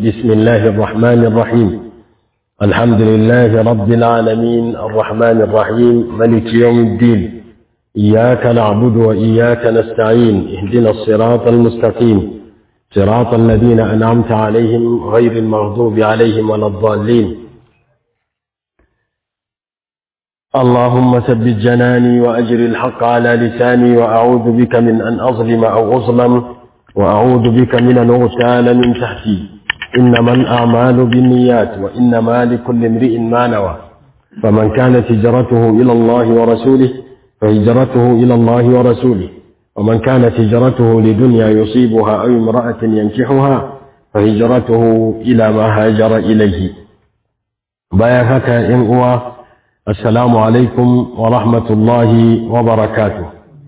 بسم الله الرحمن الرحيم الحمد لله رب العالمين الرحمن الرحيم ملك يوم الدين إياك نعبد وإياك نستعين اهدنا الصراط المستقيم صراط الذين أنعمت عليهم غير المغضوب عليهم ولا الضالين اللهم ثبت جناني وأجر الحق على لساني وأعوذ بك من أن أظلم أو أظلم وأعوذ بك من أن أغتال من تحتي إنما الأعمال بالنيات وإنما لكل امرئ ما نوى فمن كانت هجرته إلى الله ورسوله فهجرته إلى الله ورسوله ومن كانت هجرته لدنيا يصيبها أو امرأة ينكحها فهجرته إلى ما هاجر إليه بايعك إن هو السلام عليكم ورحمة الله وبركاته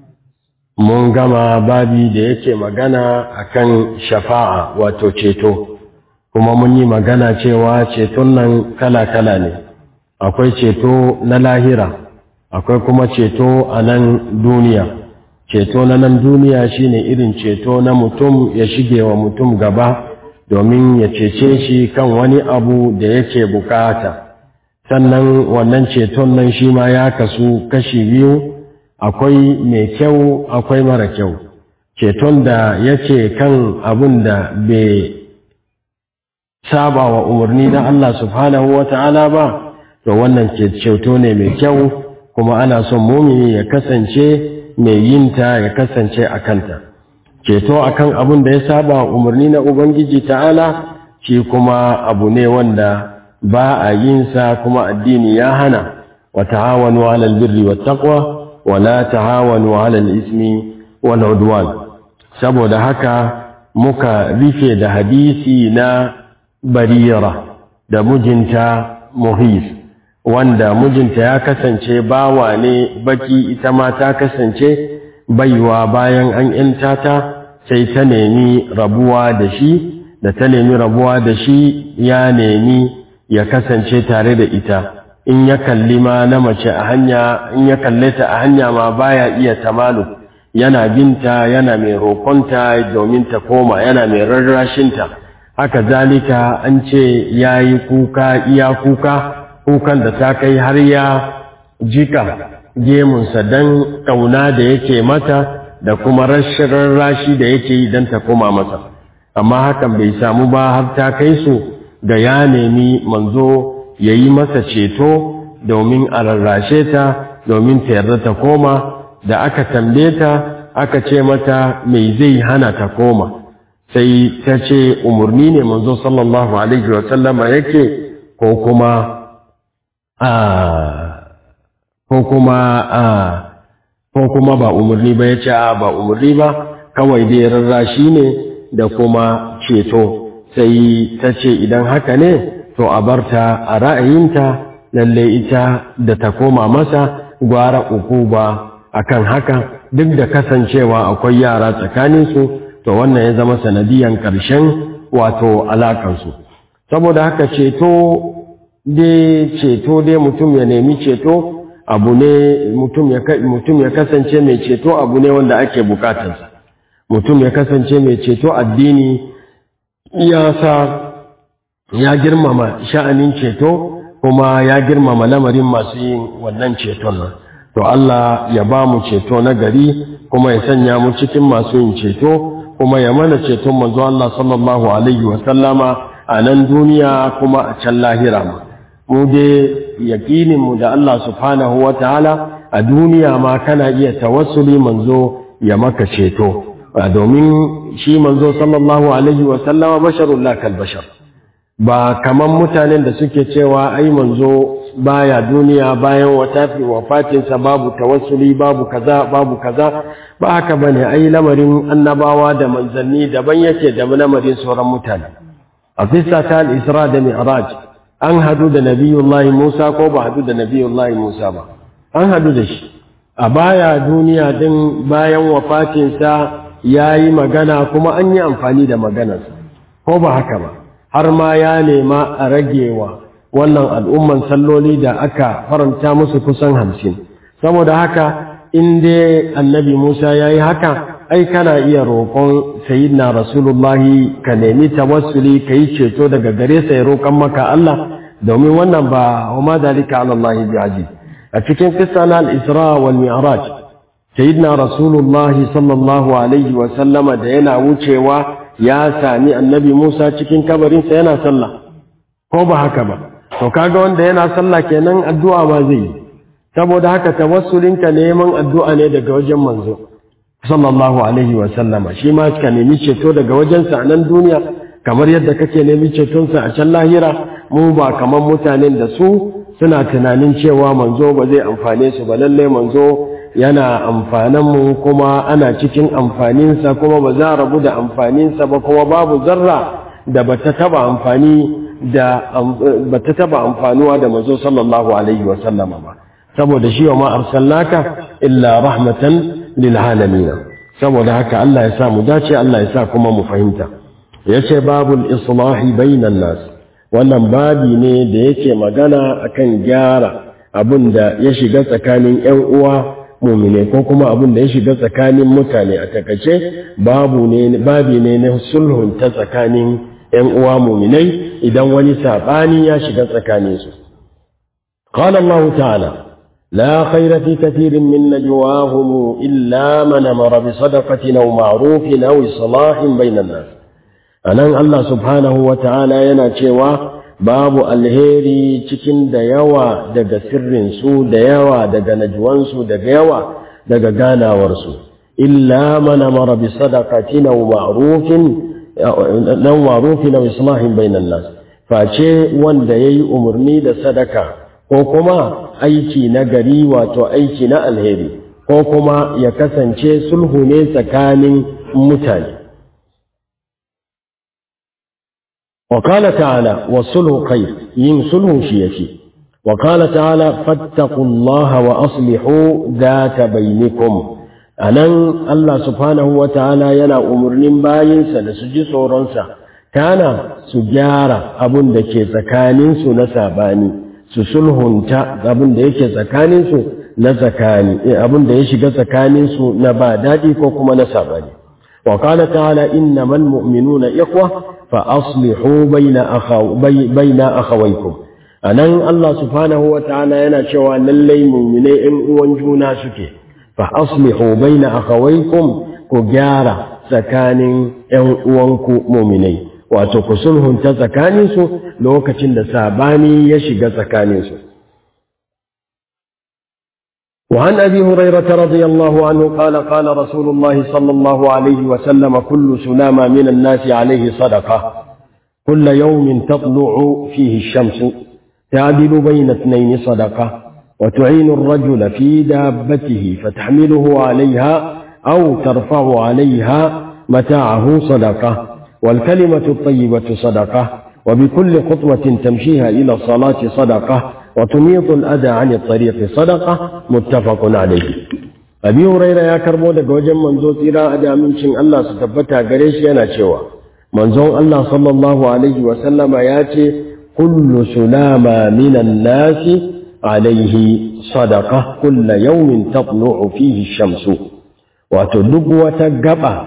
mun gama babi da yake magana akan shafa'a wato ceto kuma mun yi magana cewa ceton nan kala-kala ne akwai ceto na lahira akwai kuma ceto a nan duniya ceto na nan duniya shine irin ceto na mutum ya shige wa mutum gaba domin ya cece shi kan wani abu da yake bukata sannan wannan ceton nan shi ma ya kasu kashi biyu akwai mai kyau akwai mara kyau ceton da yake kan abun da bai saba wa umarni na Allah subhanahu wa ta'ala ba to wannan ceto ne mai kyau kuma ana son mumini ya kasance mai yinta ya kasance a kanta ceto akan abun da ya saba wa umarni na ubangiji ta'ala shi kuma abu ne wanda ba a yinsa kuma addini ya hana wa ta'awanu 'alal birri wat taqwa wa la ta'awanu 'alal ismi wal 'udwan saboda haka muka rufe da hadisi na barira da mijinta muhis wanda mijinta ya kasance bawa ne baki ita ma ta kasance baiwa bayan an yanta ta sai ta nemi rabuwa da shi da ta nemi rabuwa da shi ya nemi ya kasance tare da ita in ya kalli ma na mace a hanya in ya kalle ta a hanya ma baya iya tamalu yana binta yana mai roƙonta domin ta koma yana mai rarrashinta haka zalika an ce ya yi kuka iya kuka kukan da ta kai har ya jika gemunsa don ƙauna da yake mata da kuma rashin rarrashi da yake yi don ta koma masa amma hakan bai samu ba har ta kai su ga ya nemi manzo ya yi masa ceto domin a rarrashe ta domin ta yarda ta koma da aka tambaye ta aka ce mata mai zai hana ta koma sai ta ce umarni ne manzo sallallahu alaihi wasallama yake ko kuma a ko kuma a ko kuma ba umarni ba ya ce a ba umarni ba kawai dai rarrashi ne da kuma ceto sai ta ce idan haka ne to a barta a ra'ayinta lalle ita da ta koma masa gwara uku ba akan haka duk da kasancewa akwai yara tsakaninsu to wannan ya zama sanadiyan ƙarshen wato alaƙansu saboda haka ceto dai ceto dai mutum ya nemi ceto abu ne mutum ya kasance mai ceto abu ne wanda ake bukatarsa mutum ya kasance mai ceto addini ya sa ya girmama sha'anin ceto kuma ya girmama lamarin masu yin wannan ceton nan to Allah ya ba mu ceto na gari kuma ya sanya mu cikin masu yin ceto kuma ya mana ceton manzo Allah sallallahu alaihi wa sallama a nan duniya kuma a can lahira mu mu dai yaqinin mu da Allah subhanahu wa ta'ala a duniya ma kana iya tawassuli manzo ya maka ceto domin shi manzo sallallahu alaihi wa sallama basharun la kal bashar ba kaman mutanen da suke cewa ai manzo baya duniya bayan watafi wafatinsa babu tawassuli babu kaza babu kaza ba haka bane ai lamarin annabawa da manzanni daban yake da lamarin sauran mutane a fissa ta al-isra da mi'raj an hadu da nabiyullahi Musa ko ba hadu da nabiyullahi Musa ba an hadu da shi a baya duniya din bayan wafatinsa yayi magana kuma an yi amfani da maganarsa ko ba haka ba har ma ya nema a ragewa wannan al'umman salloli da aka faranta musu kusan hamsin saboda haka in dai annabi Musa ya yi haka ai kana iya roƙon sayyidina rasulullahi ka nemi tawassuli ka yi ceto daga gare sa ya roƙon maka Allah domin wannan ba wa ma dalika ala Allah bi aziz a cikin kissa na al-Isra wal Mi'raj sayyidina rasulullahi sallallahu alaihi wa sallama da yana wucewa ya sami annabi Musa cikin kabarin sa yana sallah ko ba haka ba to kaga wanda yana sallah kenan addu'a ma zai yi saboda haka tawassulinka neman addu'a ne daga wajen manzo sallallahu alaihi wa sallama shi ma ka nemi ceto daga wajensa a nan duniya kamar yadda kake nemi cetonsa a can lahira mu ba kamar mutanen da su suna tunanin cewa manzo ba zai amfane su ba lalle manzo yana amfanan mu kuma ana cikin amfaninsa kuma ba za a rabu da amfaninsa ba kuma babu zarra da bata taba amfani da bata taba amfanuwa da manzo sallallahu alaihi wa sallama ba saboda shi wa ma arsalnaka illa rahmatan lil alamin saboda haka Allah ya sa mu dace Allah ya sa kuma mu fahimta yace babul islahi bainan nas wannan babi ne da yake magana akan gyara abin da ya shiga tsakanin ƴan uwa mumine ko kuma abin da ya shiga tsakanin mutane a takace babu ne babi ne na sulhun ta tsakanin ƴan uwa muminai idan wani sabani ya shiga tsakanin su قال الله تعالى لا خير في كثير من نجواهم إلا من أمر بصدقة أو معروف أو إصلاح بين الناس أنا الله سبحانه وتعالى يناتشوا babu alheri cikin da yawa daga sirrinsu da yawa daga najwansu daga yawa daga ganawarsu illa man amara bi sadaqatin aw ma'rufin aw ma'rufin aw islahin bainan nas face wanda yayi umarni da sadaka ko kuma aiki na gari wato aiki na alheri ko kuma ya kasance sulhu ne tsakanin mutane وقال تعالى والصلح خير ين صلح شيئتي وقال تعالى فاتقوا الله وأصلحوا ذات بينكم أنن الله سبحانه وتعالى ينا أمرن باينسا لسجي صورنسا كان سجارة أبن دكي سكانين سنساباني su sulhunta abin da yake tsakaninsu na tsakani abin da ya shiga tsakaninsu na ba daɗi ko kuma na sabani wa qala ta'ala innamal mu'minuna ikhwa fa aslihu baina akhaw baina akhawaykum anan Allah subhanahu wa ta'ala yana cewa lallai mu'minai ɗan uwan juna suke fa aslihu baina akhawaykum ku gyara tsakanin ƴan uwanku mu'minai wato ku sulhunta tsakaninsu lokacin da sabani ya shiga tsakaninsu. وعن أبي هريرة رضي الله عنه قال قال رسول الله صلى الله عليه وسلم كل سلامة من الناس عليه صدقة كل يوم تطلع فيه الشمس تعدل بين اثنين صدقة وتعين الرجل في دابته فتحمله عليها أو ترفع عليها متاعه صدقة والكلمة الطيبة صدقة وبكل خطوة تمشيها إلى الصلاة صدقة وتميط الأذى عن الطريق صدقة متفق عليه أبي هريرة يا كربو دك وجن منزو تيرا أدى من شن الله ستبتا قريش ينا شوا منزو الله صلى الله عليه وسلم ياتي كل سلامة من الناس عليه صدقة كل يوم تطلع فيه الشمس وتدق وتقبع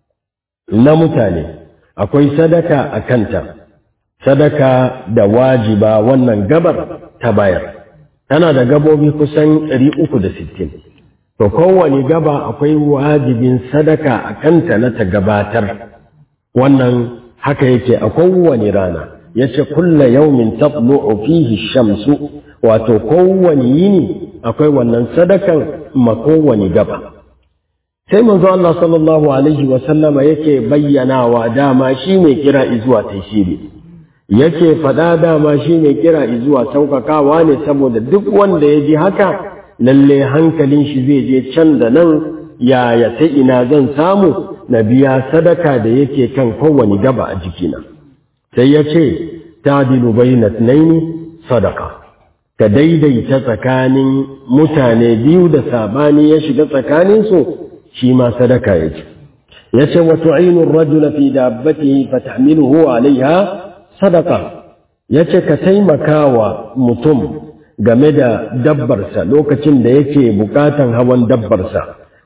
نمتاني akwai sadaka a kanta sadaka da wajiba wannan gabar ta bayar tana da gabobi kusan 360 to kowane gaba akwai wajibin sadaka a kanta na ta gabatar wannan haka yake a kowane rana yace kulla yaumin tatlu'u fihi shamsu wato kowane yini akwai wannan sadakan ma kowane gaba sai manzo Allah sallallahu alaihi wa sallama yake bayyanawa dama shi mai kira izuwa tashiri yake faɗa dama shi mai kira izuwa saukakawa ne saboda duk wanda ya ji haka lalle hankalin shi zai je can da nan yaya ta ina zan samu na biya sadaka da yake kan kowane gaba a jikina sai ya ce tadilu bayna naini sadaka ka daidaita tsakanin mutane biyu da sabani ya shiga tsakaninsu shi ma sadaka yake yace wa tu'inu ar-rajula fi dabbatihi fatahmiluhu 'alayha sadaqa yace ka taimakawa mutum game da dabbarsa lokacin da yake bukatan hawan dabbarsa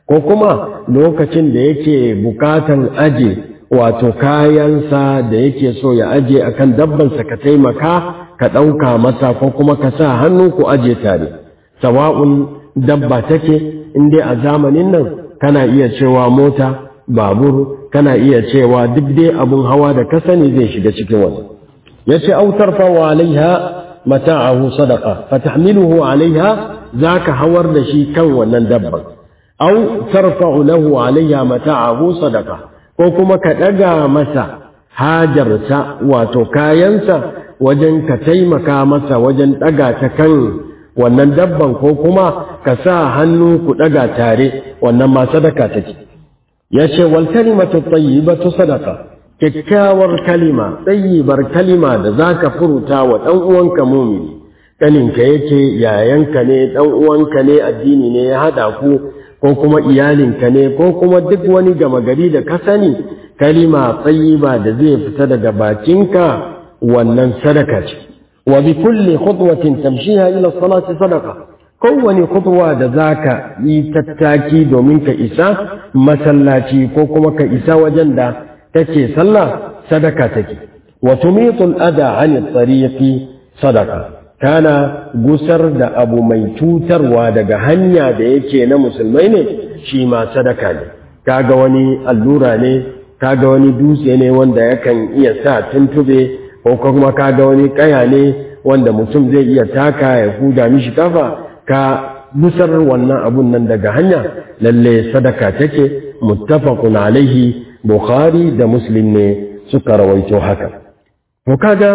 ko kuma lokacin da yake bukatan aje wato kayansa da yake so ya aje akan dabbansa ka taimaka ka ɗauka masa ko kuma ka sa hannu ku aje tare sawa'un dabba take in dai a zamanin nan kana iya cewa mota babur kana iya cewa duk dai abun hawa da ka sani zai shiga cikin wani yace au tarfa alaiha mata'ahu sadaqa fatahmiluhu alaiha zaka hawar da shi kan wannan dabban au tarfa'u lahu alaiha mata'ahu sadaqa ko kuma ka daga masa hajarsa wato kayansa wajen ka taimaka masa wajen daga ta kan wannan dabban ko kuma ka sa hannu ku daga tare wannan ma sadaka take yace wal kalimatu tayyibatu sadaqa kyakkyawar kalima tsayibar kalima da za ka furuta wa ɗan uwanka mumini ƙaninka yake yayanka ne ɗan uwanka ne addini ne ya haɗa ku ko kuma iyalinka ne ko kuma duk wani gama gari da ka sani kalima tsayiba da zai fita daga bakinka wannan sadaka ce wa bi kulli khutwatin tamshiha ila salati sadaqa kowane khutwa da zaka yi tattaki domin ka isa masallaci ko kuma ka isa wajen da take sallah sadaka take wa tumitul ada an tariqi sadaka kana gusar da abu mai cutarwa daga hanya da yake na musulmai ne shi ma sadaka ne kaga wani allura ne kaga wani dutse ne wanda yakan iya sa tuntube ko kuma kaga wani kaya ne wanda mutum zai iya taka ya huda mishi kafa ka gusar wannan abun nan daga hanya lalle sadaka take muttafaqun alaihi Bukhari da Muslim ne suka rawaito haka. To kaga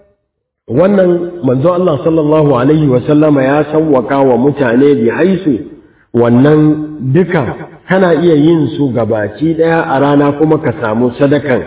wannan manzo Allah sallallahu alaihi wa sallama ya sawwaka wa mutane bi haisu wannan duka kana iya yin su gabaci daya a rana kuma ka samu sadakan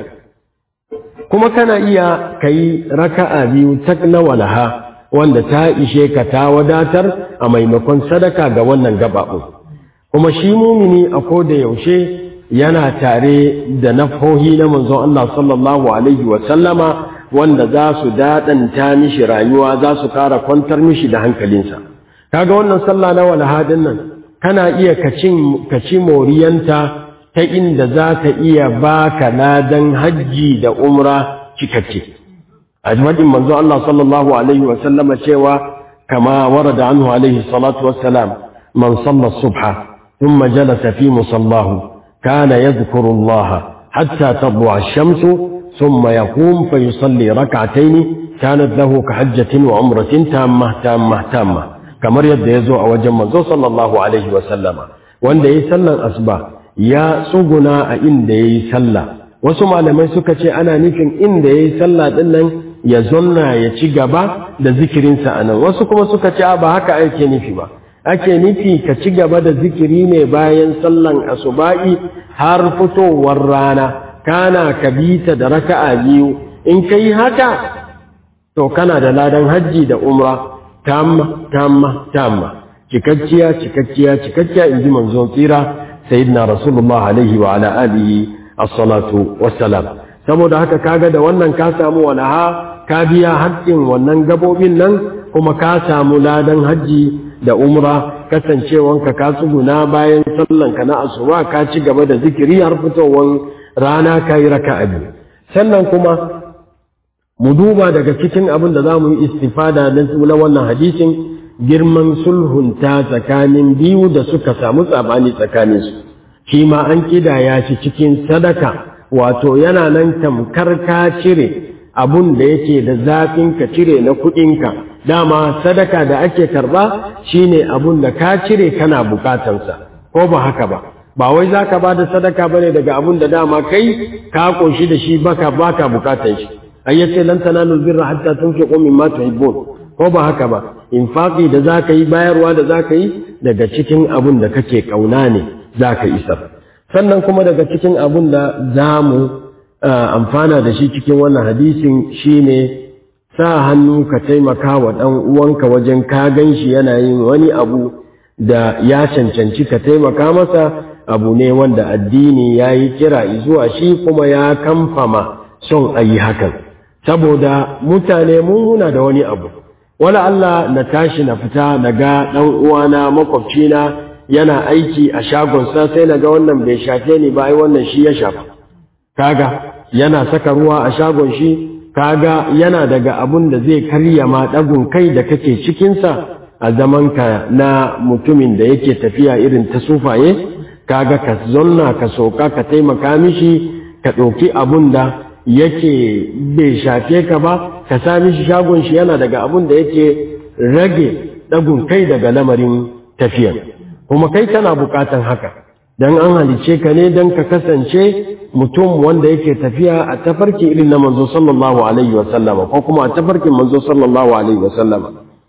kuma kana iya kai raka'a biyu tak na walaha wanda ta ishe ka ta wadatar a maimakon sadaka ga wannan gabaɓu kuma shi mumini a koda yaushe yana tare da nafohi na manzon Allah sallallahu alaihi wa sallama wanda za su daɗanta mishi rayuwa za su ƙara kwantar mishi da hankalinsa kaga wannan sallah na walhadin nan kana iya kaci moriyanta ta inda za ta iya baka ladan hajji da umra cikakke a jimadin manzon Allah sallallahu alaihi wa sallama cewa kama warada anhu alaihi salatu wassalam man salla subha ثم جلس في مصلاه كان يذكر الله حتى تطلع الشمس ثم يقوم فيصلي ركعتين كانت له كحجة وعمرة تامة تامة تامة كما يد يزوع وجم صلى الله عليه وسلم وان دي سلا أصبع يا سوغنا إن دي سلا wasu malamai suka ce ana nufin inda ya yi sallah ɗin nan ya zonna ya ci gaba da zikirinsa a nan wasu kuma suka ce ba haka ake nufi ba ake nufi ka ci gaba da zikiri ne bayan sallan asuba'i har fitowar rana kana ka bita da raka'a biyu in ka yi haka to kana da ladan hajji da umra tamma tamma tamma cikakkiya cikakkiya cikakkiya in ji manzon tsira sayyidina rasulullah alaihi wa ala alihi as-salatu wassalam saboda haka kaga da wannan ka samu walaha ka biya haƙƙin wannan gabobin nan kuma ka samu ladan hajji da umra kasancewanka ka tsuguna bayan sallanka na asuba ka ci gaba da zikiri har fitowar rana ka yi raka biyu sannan kuma mu duba daga cikin abin da za mu yi istifada na wannan hadisin girman sulhunta tsakanin biyu da suka samu tsabani tsakaninsu shi ma an kidaya shi cikin sadaka wato yana nan tamkar ka cire abun da yake da zafin ka cire na kuɗinka dama sadaka da ake karba shine abun da ka cire kana bukatansa ko ba haka ba ba wai zaka ba da sadaka bane daga abun da dama kai ka koshi da shi baka baka bukatan shi ayyace lan tanalu birra hatta tunfiqu mimma tuhibbun ko ba haka ba infaqi da zaka yi bayarwa da zaka yi daga cikin abun da kake kauna ne zaka isar sannan kuma daga cikin abun da zamu amfana da shi cikin wannan hadisin shine sa hannu ka taimaka wa ɗan uwanka wajen ka gan shi yana yin wani abu da ya cancanci ka taimaka masa abu ne wanda addini ya yi kira zuwa shi kuma ya kamfama son a yi hakan saboda mutane mun muna da wani abu wala Allah na tashi na fita na ga ɗan uwana makwabcina yana aiki a shagonsa sai na ga wannan bai shafe ni ba ai wannan shi ya shafa kaga yana saka ruwa a shagon shi kaga yana daga abun da zai karya ma ɗagun kai da kake cikinsa a zamanka na mutumin da yake tafiya irin ta sufaye kaga ka zonna ka soka ka taimaka mishi ka ɗauki abun da yake bai shafe ka ba ka sa mishi shagon shi yana daga abun da yake rage ɗagun kai daga lamarin tafiya kuma kai kana buƙatan haka dan an halice ka ne dan ka kasance mutum wanda yake tafiya a tafarki irin na manzo sallallahu alaihi wa sallama ko kuma a tafarkin manzo sallallahu alaihi wa sallama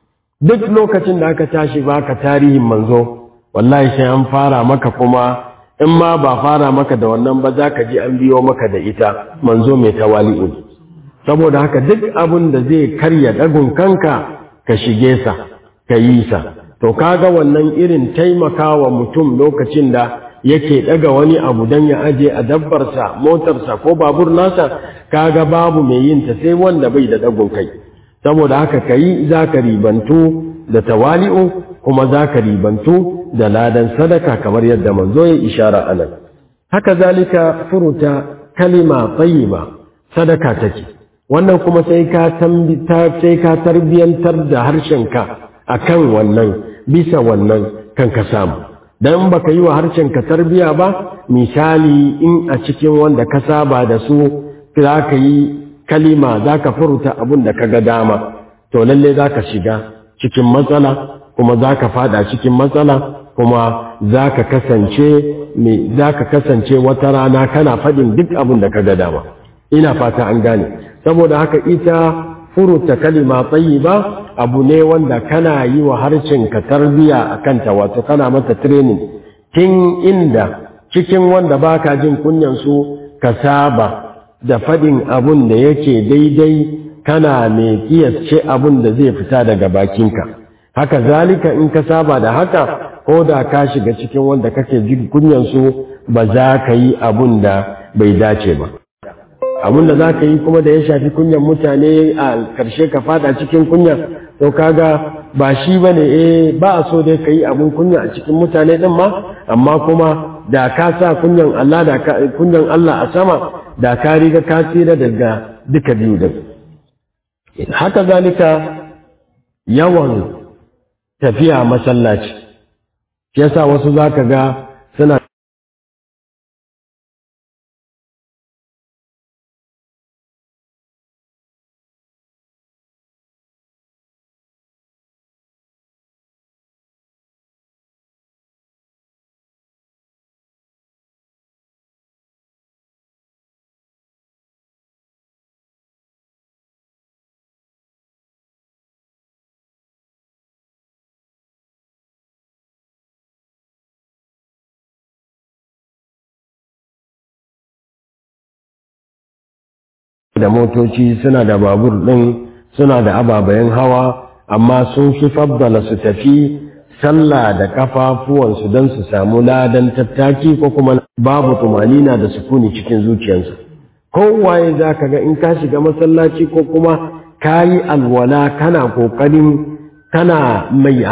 duk lokacin da aka tashi baka tarihin manzo wallahi sai an fara maka kuma in ma ba fara maka da wannan ba za ka ji an biyo maka da ita manzo mai tawali'u saboda haka duk abin da zai karya dagun kanka ka shige sa ka yi sa to kaga wannan irin taimakawa mutum lokacin da yake daga wani abu dan ya aje a dabbarsa motarsa ko babur nasa kaga babu mai yin ta sai wanda bai da dagun kai saboda haka kai zaka ribantu da tawali'u kuma zaka ribantu da ladan sadaka kamar yadda manzo ya ishara anan haka zalika furuta kalima tayyiba sadaka take wannan kuma sai ka tambita sai ka tarbiyantar da harshenka akan wannan bisa wannan kan ka samu dan baka yi wa harshenka tarbiya ba misali in a cikin wanda ka saba da su za ka yi kalima za ka furuta abin da ka ga dama to lalle za ka shiga cikin matsala kuma za ka fada cikin matsala kuma za ka kasance za ka kasance wata rana kana faɗin duk abin da ka ga dama ina fata an gane saboda haka ita furuta kalima tsayi ba abu ne wanda kana yi wa harshen ka tarbiya a kanta wato kana mata training tun inda cikin wanda baka jin kunyan su ka saba da faɗin abun da yake daidai kana mai kiyasce abun da zai fita daga bakinka haka zalika in ka saba da haka ko da ka shiga cikin wanda kake jin kunyan su ba za ka yi abun da bai dace ba abun da za ka yi kuma da ya shafi kunyan mutane a karshe ka fada cikin kunya to kaga ba shi ba ne eh ba a so dai ka yi abun kunya a cikin mutane din ma amma kuma da ka sa kunyan Allah da kunyan Allah a sama da ka riga ka tsira daga duka biyu din haka zalika yawan tafiya masallaci yasa wasu zaka ga suna da motoci suna da babur ɗin suna da ababayen hawa amma sun fi faddala su tafi sallah da kafafuwansu don su samu ladan tattaki ko kuma babu tumanina da sukuni cikin zuciyarsu kowaye za ka ga in ka shiga masallaci ko kuma ka yi alwala kana ƙoƙarin kana mai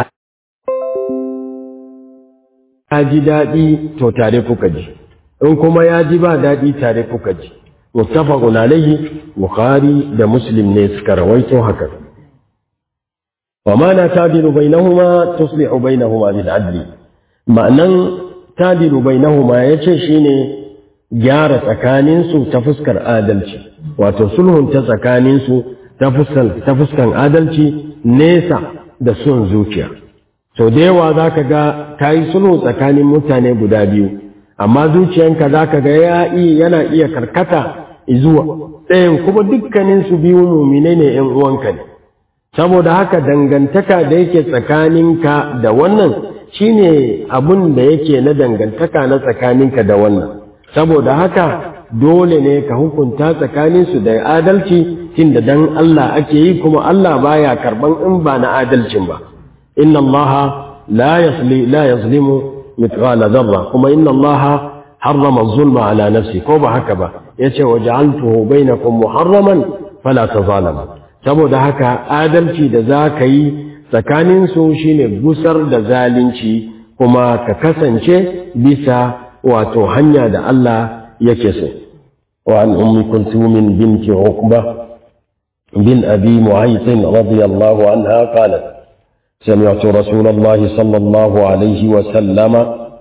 ya ji daɗi to tare kuka ji in kuma ya ji ba daɗi tare kuka ji muttafaqun alayhi bukhari da muslim ne suka rawaito haka wa ma na tadilu bainahuma tuslihu bainahuma bil adli ma'anan tadilu bainahuma yace shine gyara tsakanin su ta fuskar adalci wato sulhun ta tsakanin su ta fuskar ta fuskan adalci nesa da son zuciya so da yawa zaka ga kai sulhu tsakanin mutane guda biyu amma zuciyanka za ka ga yana iya karkata zuwa ɗayan kuma dukkanin su biyu mumine ne ‘yan uwanka ne saboda haka dangantaka da yake tsakaninka da wannan shine abun da yake na dangantaka na tsakaninka da wannan saboda haka dole ne ka hukunta tsakaninsu da adalci tunda dan Allah ake yi kuma Allah baya karban in ba na adalcin ba inna Allah la yasli la yazlimu مثقال ذرة كما إن الله حرم الظلم على نفسه كوبا هكذا يتي وجعلته بينكم محرما فلا تظالموا saboda haka adalci da za ka yi tsakaninsu shi ne gusar da zalunci kuma ka kasance bisa wato hanya da Allah yake so wa an ummi kulthum binti uqba bin abi mu'ayth radiyallahu anha qalat سمعت رسول الله صلى الله عليه وسلم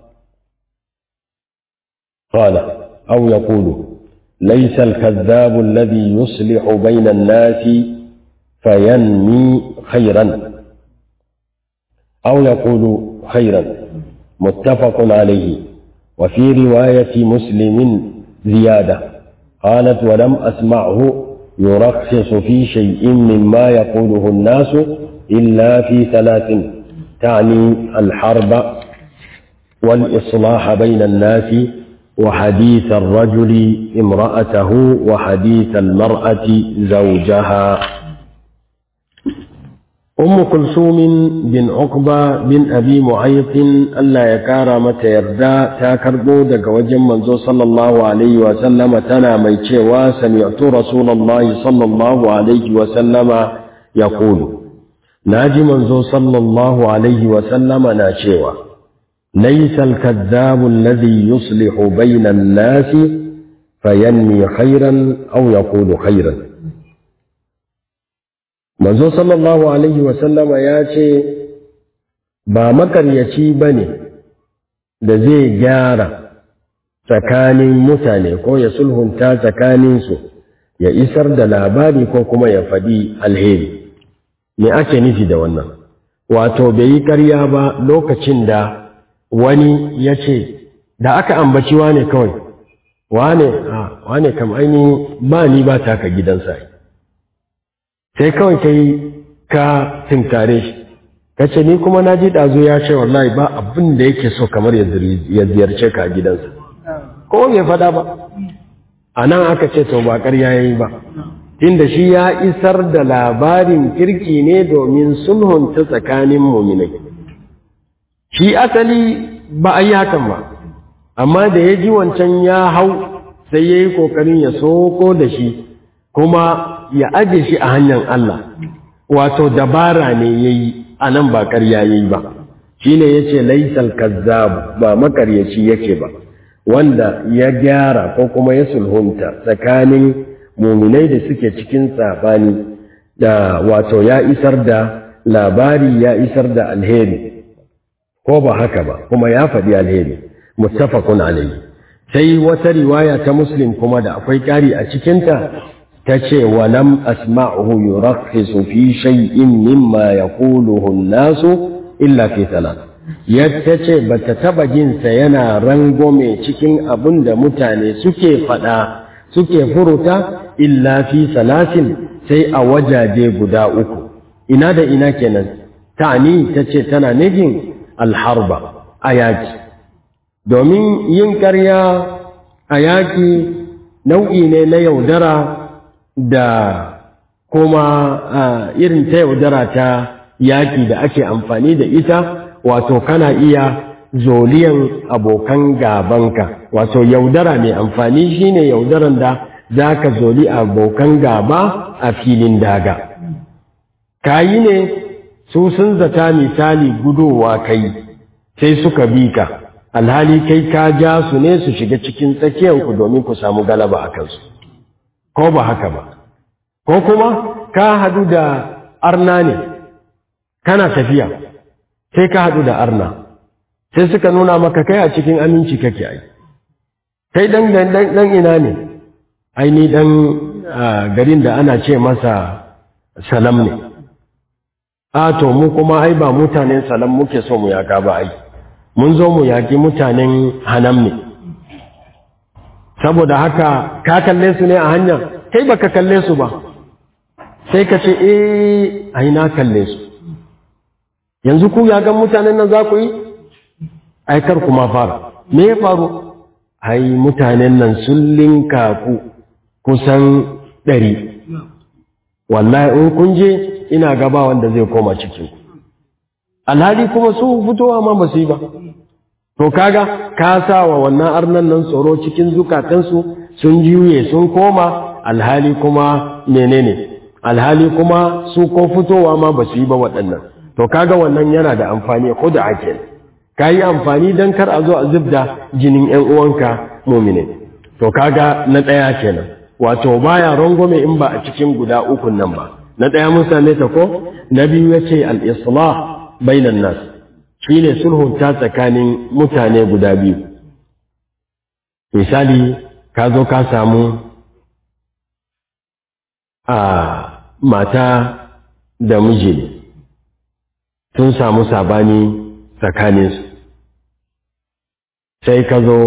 قال أو يقول ليس الكذاب الذي يصلح بين الناس فينمي خيرا أو يقول خيرا متفق عليه وفي رواية مسلم زيادة قالت ولم أسمعه يرخص في شيء مما يقوله الناس إلا في ثلاث تعني الحرب والإصلاح بين الناس وحديث الرجل امرأته وحديث المرأة زوجها أم كلثوم بن عقبة بن أبي معيط ألا يكار متى يردا تاكربو دق وجم منزو صلى الله عليه وسلم تنا ميتشي وسمعت رسول الله صلى الله عليه وسلم يقول ناجي منزو صلى الله عليه وسلم ناشيوا ليس الكذاب الذي يصلح بين الناس فينمي خيرا أو يقول خيرا manzo sallallahu alaihi wasallama ya ce ba makaryaci ba ne da zai gyara tsakanin mutane ko ya sulhunta tsakaninsu ya isar da labari ko kuma ya faɗi alheri me ake nufi da wannan wato bai yi ƙarya ba lokacin da wani ya ce da aka ambaci wane kawai wane a wane kam aini ba ni ba taka gidansa sai kawai ka yi ka tinkare shi ka ce ni kuma na ji ɗazu ya ce wallahi ba abin da yake so kamar ya ziyarce ka gidansa ko bai faɗa ba a nan aka ce to ba ƙarya ya yi ba inda shi ya isar da labarin kirki ne domin sulhunta tsakanin muminai shi asali ba a yi hakan ba amma da ya ji wancan ya hau sai ya yi ƙoƙarin ya soko da shi kuma ya aje shi a hanyar Allah wato dabara ne ya yi a nan ba ƙarya ya yi ba shi ne ya ce laisal kazzab ba makaryaci yake ba wanda ya gyara ko kuma ya sulhunta tsakanin muminai da suke cikin tsafani da wato ya isar da labari ya isar da alheri ko ba haka ba kuma ya faɗi alheri muttafaqun alayhi sai wata riwaya ta muslim kuma da akwai ƙari a cikinta ta ce wa lam asma'uhu yurakhisu fi shay'in mimma yaquluhu an-nasu illa fi thalath yadda ce bata taba jin sa yana rangome cikin abin da mutane suke faɗa suke furuta illa fi salasin sai a wajaje guda uku ina da ina kenan ta'ani tace tana nufin alharba a yaki domin yin ƙarya a yaki nau'i ne na yaudara da kuma irin ta yaudara ta yaki da ake amfani da ita wato kana iya zoliyan abokan gabanka wato yaudara mai amfani shine yaudaran da za ka zoli abokan gaba a filin daga kayi ne su sun zata misali gudowa kai sai suka bi ka alhali kai ka ja su ne su shiga cikin tsakiyanku domin ku samu galaba a kansu ko ba haka ba ko kuma ka hadu da arna ne kana tafiya sai ka hadu da arna sai suka nuna maka kai a cikin aminci kake ai kai dan dan ina ne ai ni dan garin da ana ce masa salam ne a to mu kuma ai ba mutanen salam muke so mu yaka ba ai mun zo mu yaki mutanen hanam ne saboda haka ka kalle su ne a hanya kai baka kalle su ba sai ka ce eh ai na kalle su yanzu ku ya ga mutanen nan za ku yi ai kar kuma fara me ya faru ai mutanen nan sun linka ku kusan ɗari wallahi in kun je ina gaba wanda zai koma cikin alhali kuma su fitowa ma ba su yi ba to kaga ka sa wa wannan arnan nan tsoro cikin zukatansu sun juye sun koma alhali kuma menene alhali kuma su ko fitowa ma ba su yi ba waɗannan to kaga wannan yana da amfani ko da ake ka yi amfani don kar a zo a zubda jinin ‘yan uwanka mumine to kaga na ɗaya kenan wato baya rangwame in ba a cikin guda ukun nan ba na ɗaya mun same ta ko na biyu ya ce al'islah bainan nas shi ne sulhunta tsakanin mutane guda biyu misali ka zo ka samu a mata da miji ne sun samu sabani tsakaninsu sai ka zo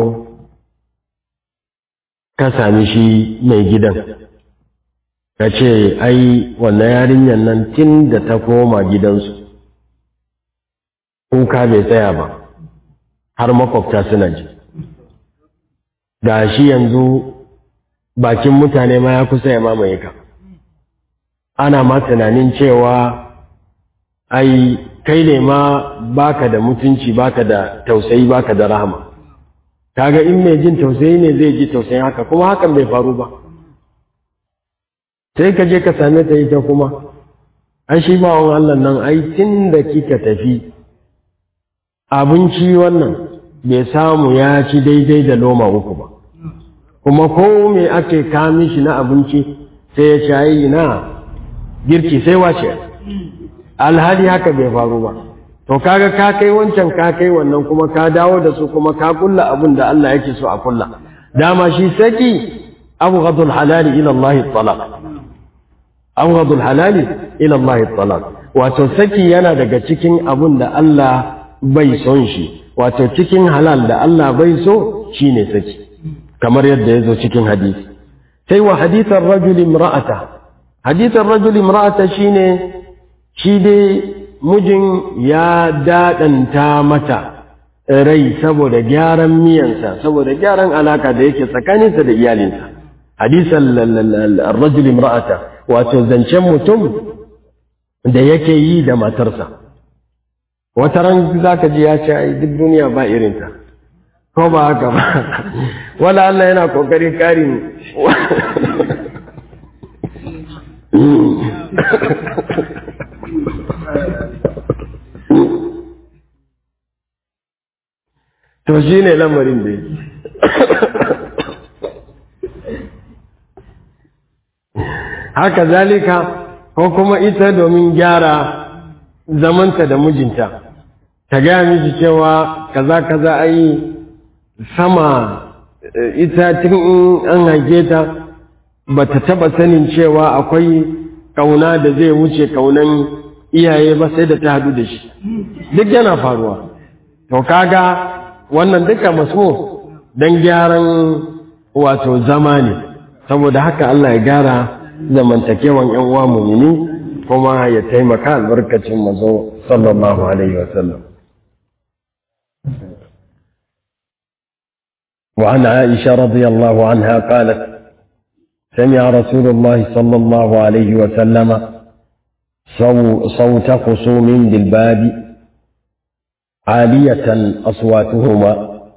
ka sami shi mai gidan ka ce ai wannan yarinyar nan tun da ta koma gidansu kuka bai tsaya ba har makwabta suna ji ga shi yanzu bakin mutane ma ya kusa ya mamaye ka ana ma tunanin cewa ai kai ne ma baka da mutunci baka da tausayi baka da rahama kaga in mai jin tausayi ne zai ji tausayin haka kuma hakan bai faru ba sai ka je ka same ta ita kuma ai shi bawon Allah nan ai tun da kika tafi abinci wannan bai samu ya ci daidai da loma uku ba kuma ko me ake kami shi na abinci sai ya ci ai na girki sai wace alhali haka bai faru ba to kaga ka kai wancan ka kai wannan kuma ka dawo da su kuma ka kulla abin da Allah yake so a kulla dama shi saki abghadul halali ila Allah talaq abghadul halali ila Allah talaq wato saki yana daga cikin abin da Allah bai son shi wato cikin halal da Allah bai so shine saki kamar yadda ya zo cikin hadisi sai wa hadithar rajul imra'ata hadithar rajul imra'ata shine shi dai mijin ya daɗanta mata rai saboda gyaran miyansa saboda gyaran alaka da yake tsakaninsa da iyalinsa hadisan rajul imra'ata wato zancen mutum da yake yi da matarsa wata ran zaka ji ya ce ai duk duniya ba irinta ko ba haka ba wala Allah yana kokarin karin to shi ne lamarin da yake haka zalika ko kuma ita domin gyara zamanta da mijinta ta gaya miji cewa kaza kaza ai sama ita tun in an hage ta ba ta taba sanin cewa akwai kauna da zai wuce kaunan iyaye ba sai da ta hadu da shi duk yana faruwa to kaga wannan duka maso don gyaran wato zama ne saboda haka Allah ya gyara zamantakewan yan uwa mumini kuma ya taimaka albarkacin mazo sallallahu alaihi wasallam وعن عائشة رضي الله عنها قالت سمع رسول الله صلى الله عليه وسلم صوت خصوم بالباب عالية أصواتهما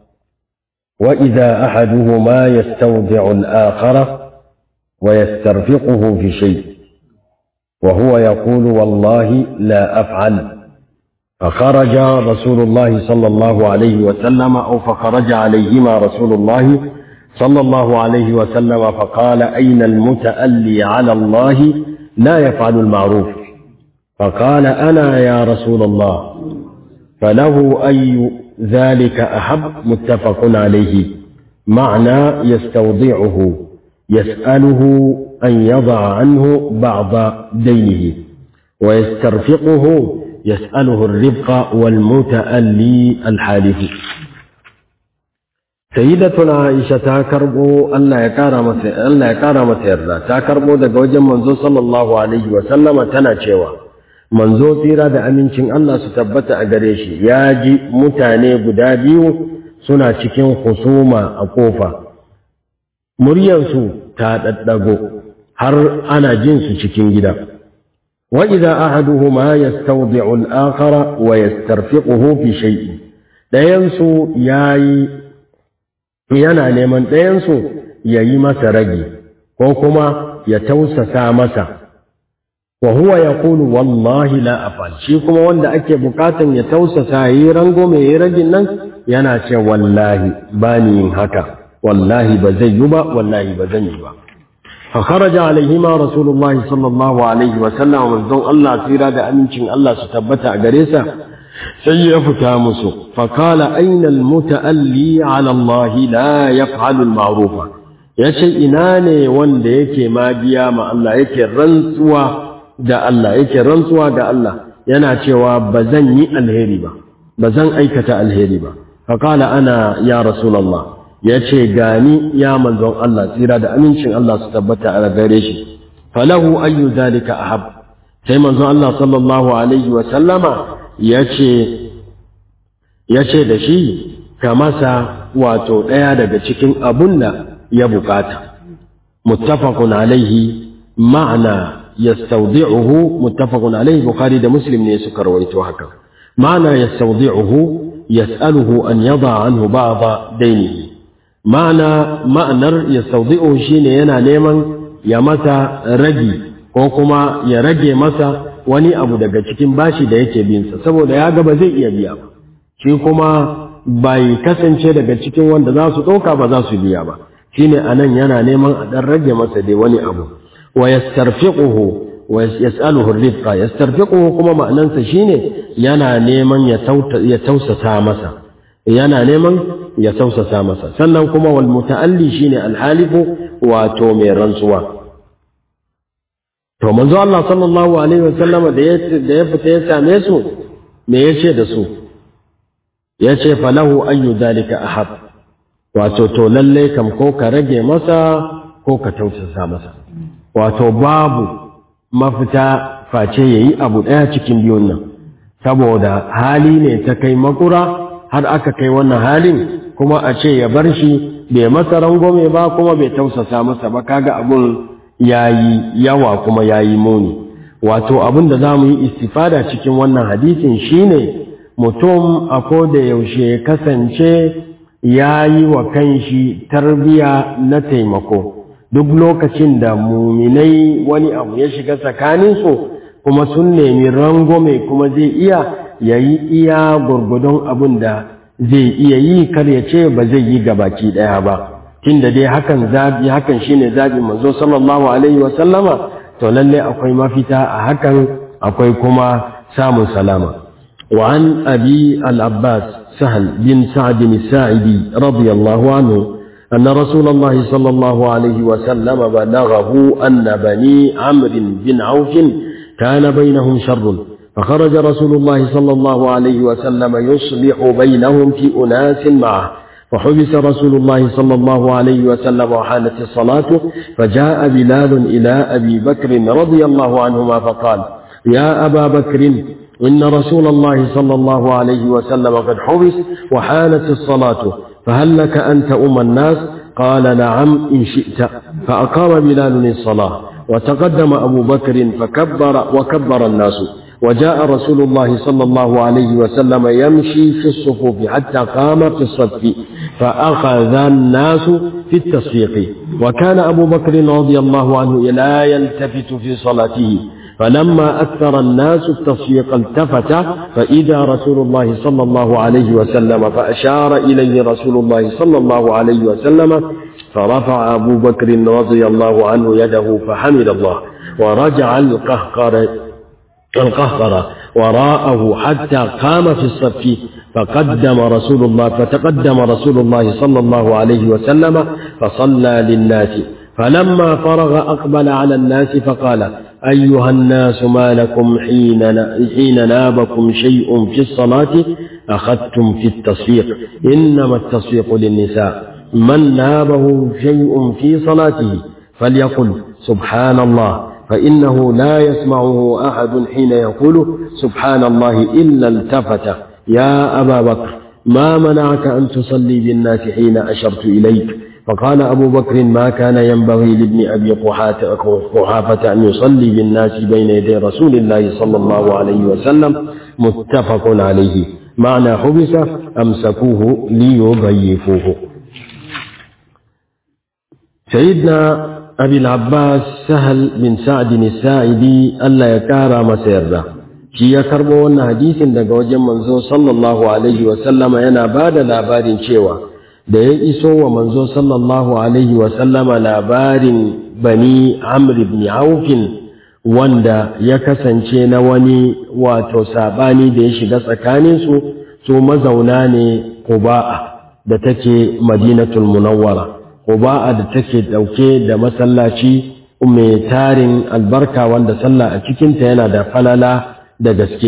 وإذا أحدهما يستودع الآخر ويسترفقه في شيء وهو يقول والله لا أفعل فخرج رسول الله صلى الله عليه وسلم أو فخرج عليهما رسول الله صلى الله عليه وسلم فقال أين المتألي على الله لا يفعل المعروف فقال أنا يا رسول الله فله أي ذلك أحب متفق عليه معنى يستوضعه يسأله أن يضع عنه بعض دينه ويسترفقه يسأله الرفق والمتألي الحالف سيدتنا عائشة تاكربو ألا يكارم ألا يكارم سيرنا تاكربو دقا وجن منزو صلى الله عليه وسلم تنا cewa manzo tsira da amincin Allah su tabbata a gare shi ya ji mutane guda biyu suna cikin husuma a kofa muryarsu ta daddago har ana jin su cikin gida wa idza ahaduhuma yastawdi'u al-akhara wa yastarfiquhu fi shay'in dayan su yayi yana neman dayan su yayi masa ragi ko kuma ya tausasa masa wa huwa yaqulu wallahi la afal shi kuma wanda ake bukatan ya tausasa yi rango mai yi ragin nan yana ce wallahi ba ni yin haka wallahi ba zai yi ba wallahi ba zan yi ba fa kharaja alaihima rasulullahi sallallahu alaihi wa sallam manzon Allah tsira da amincin Allah su tabbata a gare sa sai ya fita musu fa qala aina al muta'alli ala Allah la yaf'alu al ma'rufa yace ina ne wanda yake magiya ma Allah yake rantsuwa da Allah yake rantsuwa ga Allah yana cewa ba zan yi alheri ba ba zan aikata alheri ba faƙala ana ya rasulallah ya ce gani ya manzon Allah tsira da amincin Allah su tabbata a gare shi falahu ayyu zalika ahab sai manzon Allah sallallahu alaihi wa sallama ya ce ya ce da shi ka masa wato ɗaya daga cikin abun da ya bukata muttafaqun alaihi ma'ana يستودعه متفق عليه بخاري ده مسلم ne suka rawaito haka معنى يستودعه يسأله أن يضع عنه بعض دينه معنى معنى يستودعه shine yana neman ya masa ragi ko kuma ya rage masa wani abu daga cikin bashi da yake bin sa saboda ya ga ba zai iya biya ba shi kuma bai kasance daga cikin wanda za su ɗauka ba za su biya ba shine anan yana neman a ɗan rage masa dai wani abu ويسترفقه ويسأله الرفقة يسترفقه كما معنى شيني ينا نيمن يتوسسا مسا ينا نيمن يتوسسا مسا سنن كما والمتألي شيني الحالف واتومي رنسوا to manzo Allah sallallahu alaihi wasallam da ya da ya fita ya same su me yace da su yace falahu ayyu dalika ahab wato to lalle kam ko ka rage masa ko ka tausasa masa wato babu mafita face ya yi abu ɗaya cikin biyun nan saboda hali ne ta kai makura har aka kai wannan halin kuma a ce ya bar shi bai masa rangwame ba kuma bai tausasa masa ba kaga abun ya yi yawa kuma ya yi muni wato abin da za mu yi istifada cikin wannan hadisin shine mutum a da yaushe ya kasance ya yi wa kanshi tarbiya na taimako duk lokacin da muminai wani abu ya shiga tsakaninsu kuma sun nemi rangwame kuma zai iya ya yi iya gurgudun abin da zai iya yi kar ya ce ba zai yi gabaki ɗaya ba tun da dai hakan zabi hakan shine zabi manzo sallallahu alaihi wa sallama to lalle akwai mafita a hakan akwai kuma samun salama wa an abi al-abbas sahal bin sa'd bin sa'idi radiyallahu anhu أن رسول الله صلى الله عليه وسلم بلغه أن بني عمرو بن عوف كان بينهم شر فخرج رسول الله صلى الله عليه وسلم يصلح بينهم في أناس معه فحبس رسول الله صلى الله عليه وسلم وحانت الصلاة فجاء بلال إلى أبي بكر رضي الله عنهما فقال يا أبا بكر إن رسول الله صلى الله عليه وسلم قد حبس وحانت الصلاة فهل لك أن تؤم الناس قال نعم إن شئت فأقام بلال الصلاة وتقدم أبو بكر فكبر وكبر الناس وجاء رسول الله صلى الله عليه وسلم يمشي في الصفوف حتى قام في الصف فأخذ الناس في التصفيق وكان أبو بكر رضي الله عنه لا يلتفت في صلاته فلما أكثر الناس التصفيق التفت فإذا رسول الله صلى الله عليه وسلم فأشار إليه رسول الله صلى الله عليه وسلم فرفع أبو بكر رضي الله عنه يده فحمد الله ورجع القهقر القهقر وراءه حتى قام في الصف فقدم رسول الله فتقدم رسول الله صلى الله عليه وسلم فصلى للناس فلما فرغ أقبل على الناس فقال أيها الناس ما لكم حين حين نابكم شيء في الصلاة أخذتم في التصفيق إنما التصفيق للنساء من نابه شيء في صلاته فليقل سبحان الله فإنه لا يسمعه أحد حين يقول سبحان الله إلا التفت يا أبا بكر ما منعك أن تصلي بالناس حين أشرت إليك فقال أبو بكر ما كان ينبغي لابن أبي قحافة أن يصلي بالناس بين يدي رسول الله صلى الله عليه وسلم متفق عليه معنى حبس أمسكوه ليضيفوه سيدنا أبي العباس سهل بن سعد الساعدي ألا يكارى مسيرده shi ya karbo wannan hadisin daga wajen manzo sallallahu alaihi wasallama yana ba da labarin cewa da ya iso wa manzo sallallahu alaihi wasallama labarin bani amr ibn aufin wanda ya kasance na wani wato sabani da ya shiga tsakaninsu su mazauna ne kuba'a da take madinatul munawwara kuba'a da take dauke da masallaci mai tarin albarka wanda sallah a cikinta yana da falala da gaske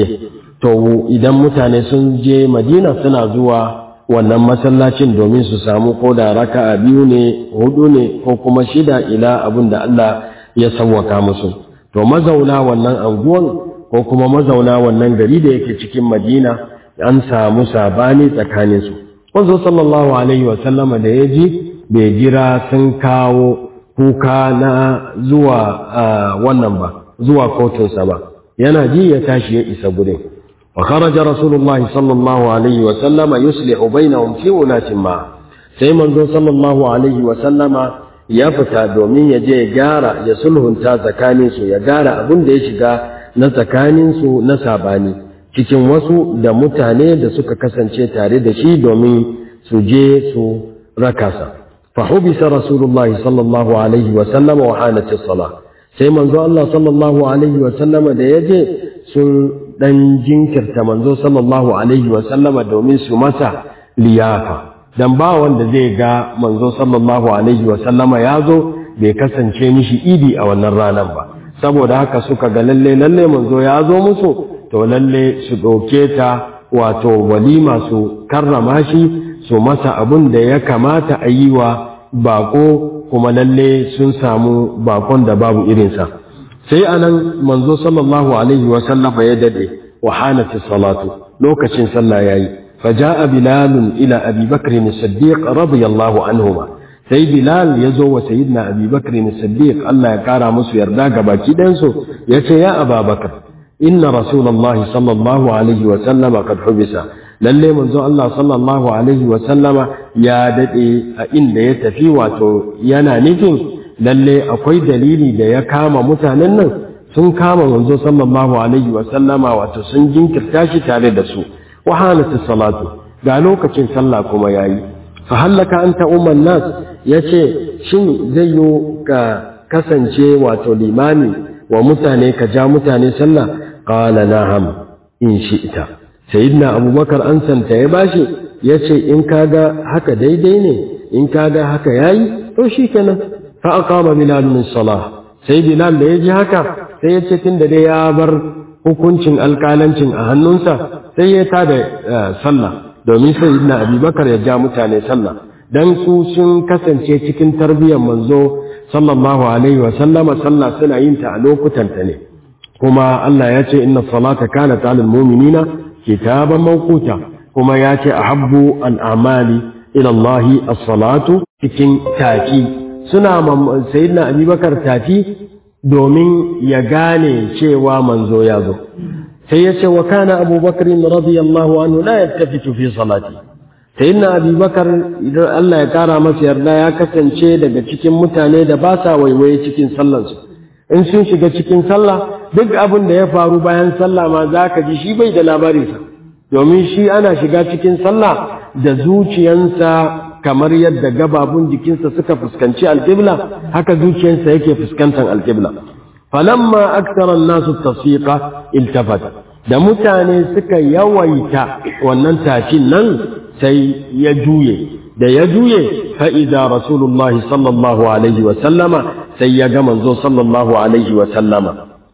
to idan mutane sun je madina suna zuwa wannan masallacin domin su samu ko da raka'a biyu ne hudu ne ko kuma shida ila abin da Allah ya sawwaka musu to mazauna wannan anguwan ko kuma mazauna wannan gari da yake cikin madina an samu sabani tsakanin su wanzu sallallahu alaihi wa sallama da ya ji bai jira sun kawo kuka na zuwa wannan ba zuwa kotunsa ba yana ji ya tashi ya isa gurin wa kharaja rasulullahi sallallahu alaihi wa sallama yuslihu bainahum fi ulatin ma sai manzo sallallahu alaihi wa sallama ya fita domin ya je ya gyara ya sulhunta tsakanin su ya gyara abin da ya shiga na tsakanin su na sabani cikin wasu da mutane da suka kasance tare da shi domin su je su rakasa fa hubisa rasulullahi sallallahu alaihi wa sallama wa hanat as-salah sai manzo Allah sallallahu alaihi wa sallama da ya je sun dan jinkirta manzo sallallahu alaihi wa sallama domin su masa liyafa dan ba wanda zai ga manzo sallallahu alaihi wa sallama ya zo bai kasance mishi idi a wannan ranar ba saboda haka suka ga lalle lalle manzo ya zo musu to lalle su ɗauke ta wato walima su karrama shi su masa abun da ya kamata a yi wa bako kuma lalle sun samu bakon da babu irinsa sai anan manzo sallallahu alaihi wa sallama ya dade wa hanati salatu lokacin sallah yayi faja'a bilal ila abi bakr as-siddiq radiyallahu anhuma sai bilal yazo wa sayyidina abi bakr as-siddiq Allah ya kara musu yarda ga baki dan su yace ya ababakar inna rasulullahi sallallahu alaihi wa sallama qad hubisa lalle manzo Allah sallallahu alaihi wa sallama ya dade a inda ya tafi wato yana nufin lalle akwai dalili da ya kama mutanen nan sun kama manzo sallallahu alaihi wa sallama wato sun jinkirta shi tare da su wa halatu salatu ga lokacin sallah kuma yayi fa hallaka anta umman nas yace shin zai yi ka kasance wato limami wa mutane ka ja mutane sallah qala na'am in shi'ta sayyidina abubakar an santa ya bashi ya ce in kaga haka daidai ne in kaga haka yayi to shi kenan fa aqama bilal min salah sai bilal da ya ji haka sai ya ce tunda dai ya bar hukuncin alkalancin a hannunsa sai ya tada sallah domin sayyidina abubakar ya ja mutane sallah dan su sun kasance cikin tarbiyyar manzo sallallahu alaihi wa sallama sallah suna yin ta a lokutan ta ne kuma Allah ya ce inna salata kanat alal mu'minina kitaban mawquta kuma ya ce ahabbu al'amali ila Allah as-salatu cikin taki suna sayyidina Abubakar taki domin ya gane cewa manzo ya zo sai ya ce wa kana Abubakar radiyallahu anhu la yaltafitu fi salati sayyidina Abubakar idan Allah ya kara masa yarda ya kasance daga cikin mutane da ba sa waiwaye cikin sallansu in sun shiga cikin sallah duk abin da ya faru bayan sallah ma za ka ji shi bai da labarinsa domin shi ana shiga cikin sallah da zuciyansa kamar yadda gababun jikinsa suka fuskanci alƙibla haka zuciyansa yake fuskantar alƙibla falamma aktara nasu tasfiqa iltafat da mutane suka yawaita wannan tashin nan sai ya juye da ya juye fa'iza rasulullahi sallallahu alaihi wa sallama sai ya ga manzo sallallahu alaihi wa sallama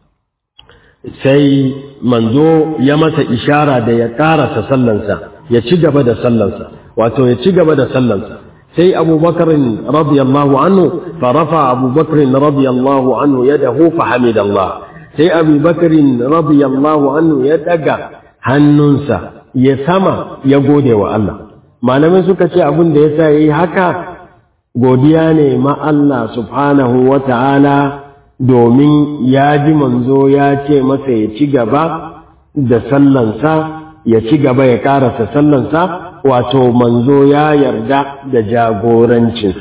sai manzo ya masa ishara da ya karasa sallansa ya ci gaba da sallansa wato ya ci gaba da sallansa sai abubakar radiyallahu anhu farafa abubakar radiyallahu anhu yadahu fa hamidallah sai abubakar radiyallahu anhu ya daga hannunsa ya sama ya gode wa Allah malamai suka ce abin da yasa yayi haka godiya ne ma Allah subhanahu wa ta'ala domin ya ji manzo ya ce masa ya ci gaba da sallansa ya ci gaba ya karasa sallansa wato manzo ya yarda da jagorancinsa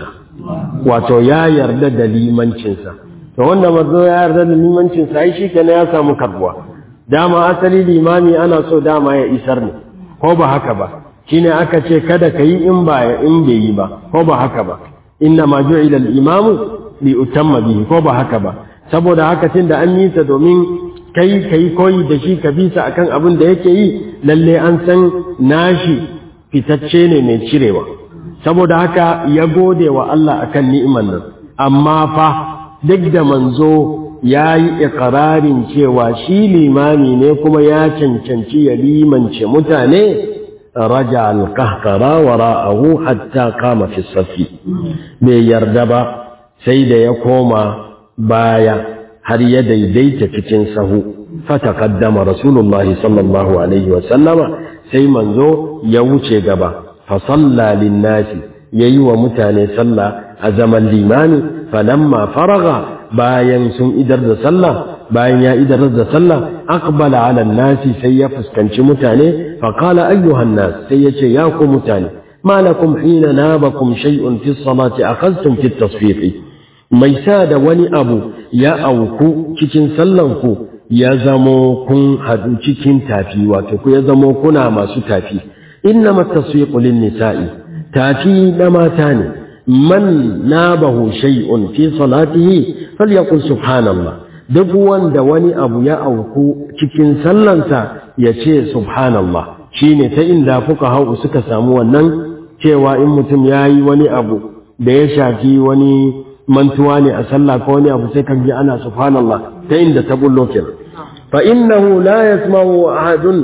wato ya yarda da limancinsa to wanda manzo ya yarda da limancinsa ai shi kenan ya samu karbuwa dama asali limami ana so dama ya isar ne ko ba haka ba shine aka ce kada ka yi in ba in bai yi ba ko ba haka ba inna ma ju'ila al-imamu li utamma bihi ko ba haka ba saboda haka tunda an yi ta domin kai kai koyi da shi ka bisa akan abin da yake yi lalle an san nashi fitacce ne mai cirewa saboda haka ya gode wa Allah akan ni'imar nan amma fa duk da manzo ya yi ikirarin cewa shi limami ne kuma ya cancanci ya limance mutane raja alkahkara wa ra'ahu hatta kama fi safi bai yarda ba sai da ya koma baya har ya daidaita cikin sahu fataqaddama rasulullahi sallallahu alaihi wa sallama sai manzo ya wuce gaba fa salla linnasi yayi wa mutane sallah a zaman limani falamma faraga bayan sun idar da sallah bayan ya idar da sallah aqbala ala nasi sai ya fuskanci mutane fa qala ayyuhan nas sai yace ya ku mutane malakum hina nabakum shay'un fi salati akhadhtum fi tasfiqi mai sa da wani abu ya auku cikin sallan ku ya zamo kun hadu cikin tafi wato ku ya zamo kuna masu tafi innama tasfiqu lin nisa'i tafi na mata ne man nabahu shay'un fi salatihi falyaqul subhanallah duk wanda wani abu ya auku cikin sallansa ya ce subhanallah shine ta inda fuka hau suka samu wannan cewa in mutum ya yi wani abu da ya shafi wani mantuwa ne a sallah ko wani abu sai kan ji ana subhanallah ta inda ta bullo kenan fa innahu la yasma'u ahadun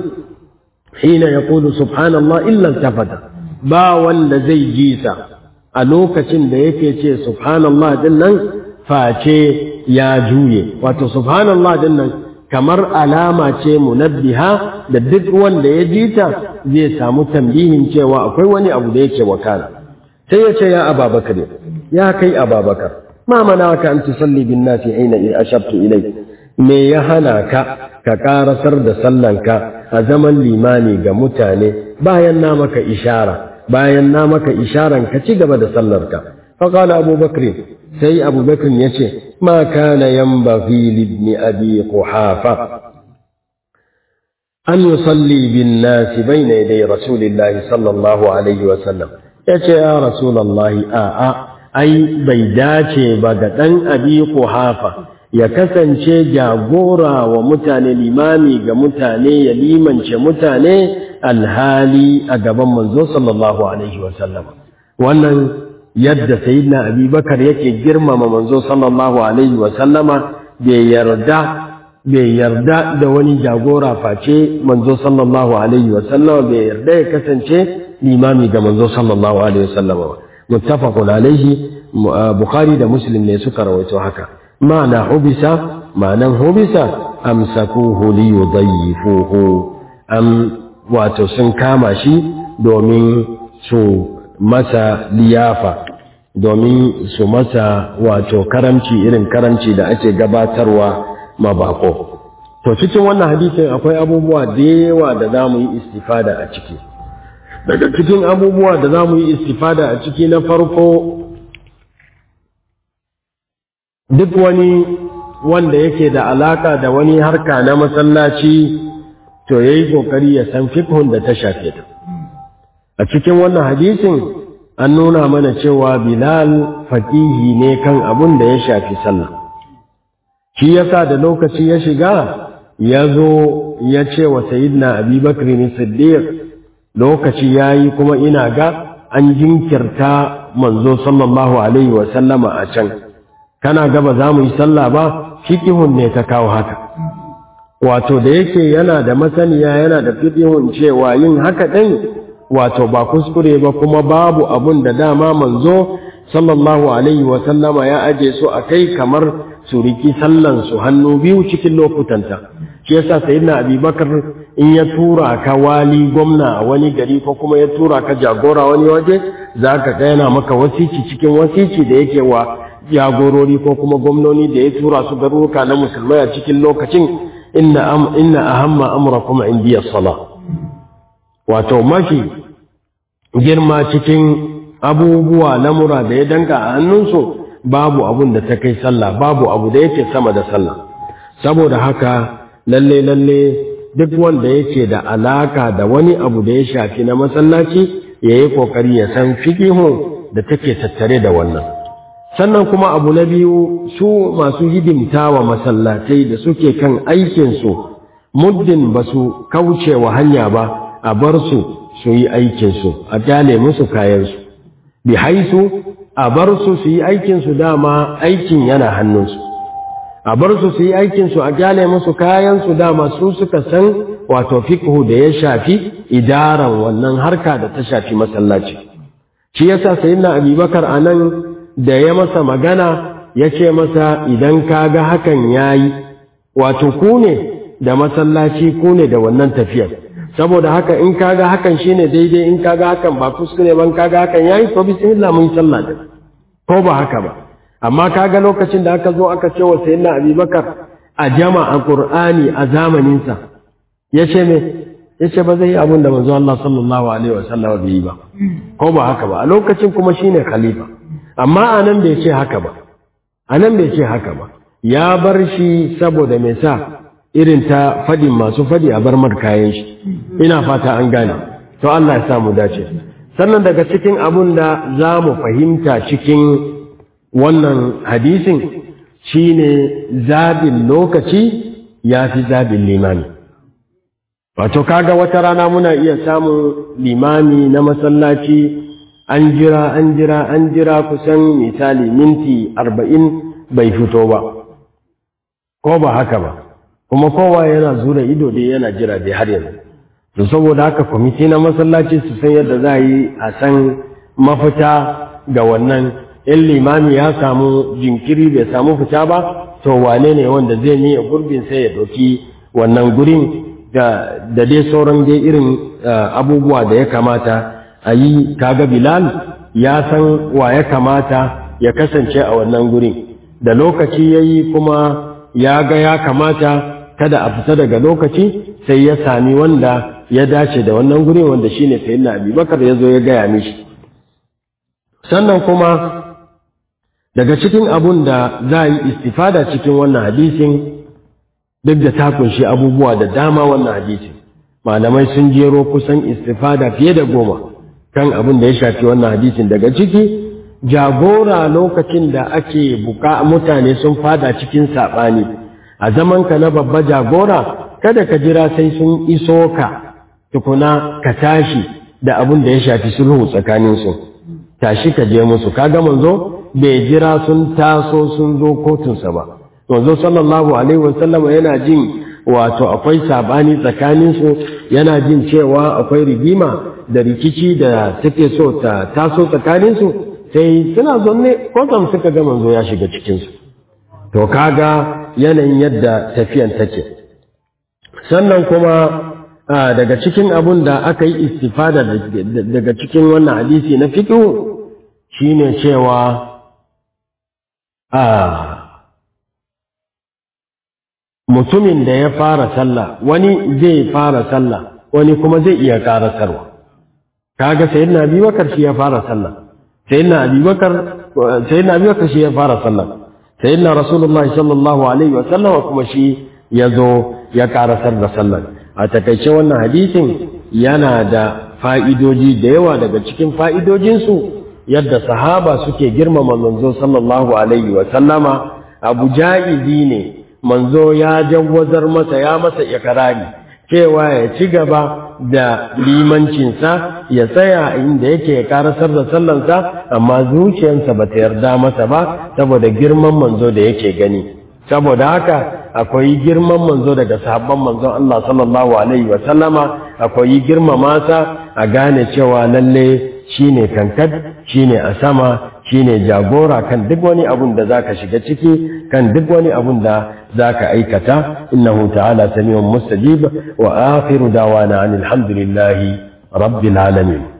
hina yaqulu subhanallah illa tafata ba wanda zai ji sa a lokacin da yake ce subhanallah din nan face ya juye wato subhanallah din nan kamar alama ce munabbiha da duk wanda ya ji ta zai samu tambihin cewa akwai wani abu da yake wakana sai ya ce ya ababakar ya kai ababakar ma manaka an tusalli bin nasi aina in ashabtu ilai me ya hana ka ka karasar da sallanka a zaman limani ga mutane bayan na maka ishara bayan na maka isharan ka ci gaba da sallarka faqala abubakar sai abubakar ya ce ma kana yanbaghi libni abi quhafa an yusalli bin nas bayna yaday rasulillahi sallallahu alaihi wa sallam yace ya rasulullahi a a ai bai dace ba ga dan abi quhafa ya kasance jagora wa mutane limami ga mutane ya limance mutane alhali a gaban manzo sallallahu alaihi wa sallam wannan yadda sayyidina abubakar yake girmama manzo sallallahu alaihi wa sallama bai yarda bai yarda da wani jagora face manzo sallallahu alaihi wa sallama bai yarda ya kasance limami ga manzo sallallahu alaihi wa sallama muttafaqun alaihi bukhari da muslim ne suka rawaito haka ma'ana hubisa ma'anan hubisa amsakuhu li yudayyifuhu am wato sun kama shi domin su masa liyafa domin su masa wato karamci irin karamci da ake gabatarwa mabako to cikin wannan hadisin akwai abubuwa da yawa da za mu yi istifada a ciki daga cikin abubuwa da za mu yi istifada a ciki na farko duk wani wanda yake da alaka da wani harka na masallaci to ya yi ƙoƙari ya san fikhun da ta shafe ta a cikin wannan hadisin an nuna mana cewa bilal faƙihi ne kan abun da ya shafi sallah shi yasa da lokaci ya shiga ya zo ya ce wa sayidina abubakar ne siddiq lokaci ya yi kuma ina ga an jinkirta manzo sallallahu alaihi wa sallama a can kana gaba za mu yi sallah ba fiƙihun ne ta kawo haka wato da yake yana da masaniya yana da fiƙihun cewa yin haka ɗin wato ba kuskure ba kuma babu abun da dama manzo sallallahu alaihi wa sallama ya aje su a kai kamar su riki sallan su hannu biyu cikin lokutanta shi yasa sayyidina abubakar in ya tura ka wali gwamna a wani gari ko kuma ya tura ka jagora wani waje za ka ga yana maka wasici cikin wasici da yake wa jagorori ko kuma gwamnoni da ya tura su garuruka na musulmai a cikin lokacin inna am inna ahamma amrakum indiya sala wato mafi girma cikin abubuwa lamura da ya danka a hannunsu babu abun da ta kai sallah babu abu da yake sama da sallah saboda haka lalle lalle duk wanda yake da alaka da wani abu da ya shafi na masallaci ya yi kokari ya san fiqihun da take tattare da wannan sannan kuma abu na biyu su masu hidimta wa masallatai da suke kan aikinsu muddin ba su kauce wa hanya ba a bar su su yi aikinsu a kyale musu kayansu bi haisu a bar su su yi aikinsu dama aikin yana hannunsu a bar su su yi aikinsu a kyale musu kayansu dama su suka san wato fiqhu da ya shafi idaran wannan harka da ta shafi masallaci shi yasa sayyidina abubakar anan da ya masa magana ya ce masa idan ka ga hakan ya yi wato ku ne da masallaci ku ne da wannan tafiyar saboda haka in ka ga hakan shi ne daidai in ka ga hakan ba kuskure ban ka ga hakan ya yi to bismillah mun sallah da ko ba haka ba amma ka ga lokacin da aka zo aka ce wa sayyidina abubakar a jama'a qur'ani a zamaninsa ya ce me ya ce ba zai yi abin da manzo Allah sallallahu alaihi wa sallam bai yi ba ko ba haka ba a lokacin kuma shine khalifa amma a nan bai ce haka ba a nan bai ce haka ba ya bar shi saboda mai sa irin ta fadin masu fadi a bar mar kayan shi ina fata an gane to Allah ya sa mu dace sannan daga cikin abun da za mu fahimta cikin wannan hadisin shine zabin lokaci ya fi zabin limami wato kaga wata rana muna iya samun limami na masallaci an jira an jira an jira kusan misali minti arba'in bai fito ba ko ba haka ba kuma kowa yana zura ido dai yana jira dai har yanzu to saboda haka kwamiti na masallaci su san yadda za a yi a san mafita ga wannan in limami ya samu jinkiri bai samu fita ba to wane ne wanda zai miya gurbin sai ya ɗauki wannan gurin da dai sauran dai irin abubuwa da ya kamata a yi kaga Bilal ya san wa ya kamata ya kasance a wannan gurin da lokaci ya yi kuma ya ga ya kamata kada a fita daga lokaci sai ya sami wanda ya dace da wannan gurin wanda shine sayyidina Abubakar ya zo ya gaya mishi sannan kuma daga cikin abun da za a yi istifada cikin wannan hadisin duk da ta kunshi abubuwa da dama wannan hadisin malamai sun jero kusan istifada fiye da goma kan abin da ya shafi wannan hadisin daga ciki jagora lokacin da ake buka mutane sun fada cikin saɓani a zamanka na babba jagora kada ka jira sai sun iso ka tukuna ka tashi da abin da ya shafi sulhu tsakaninsu tashi ka je musu kaga manzo bai jira sun taso sun zo kotunsa ba manzo sallallahu alaihi wasallam yana jin wato akwai sabani tsakaninsu yana jin cewa akwai rigima da rikici da take so ta taso tsakaninsu sai suna zonne kwatsam suka ga manzo ya shiga cikinsu to kaga yanayin yadda tafiyan take sannan kuma daga cikin abun da aka yi istifada daga cikin wannan hadisi na fiqh shine cewa a mutumin da ya fara sallah wani zai fara sallah wani kuma zai iya karasarwa kaga sayyidina abubakar shi ya fara sallah sayyidina abubakar sayyidina abubakar shi ya fara sallah sayyidina rasulullahi sallallahu alaihi wa sallam kuma shi ya zo ya karasar da sallah a takaice wannan hadisin yana da fa'idoji da yawa daga cikin fa'idojinsu yadda sahaba suke girmama manzo sallallahu alaihi wa sallama abu ja'izi ne manzo ya jawwazar masa ya masa ikrari cewa ya ci gaba da limancinsa ya tsaya inda yake ya karasar da sallansa amma zuciyarsa ba ta yarda masa ba saboda girman manzo da yake gani saboda haka akwai girman manzo daga sahabban manzon Allah sallallahu alaihi wa sallama akwai girmama sa a gane cewa lalle shine kankad shine a sama shine jagora kan duk wani abun da zaka shiga ciki kan duk wani abun da zaka aikata innahu ta'ala samiun mustajib wa akhiru dawana alhamdulillahi rabbil alamin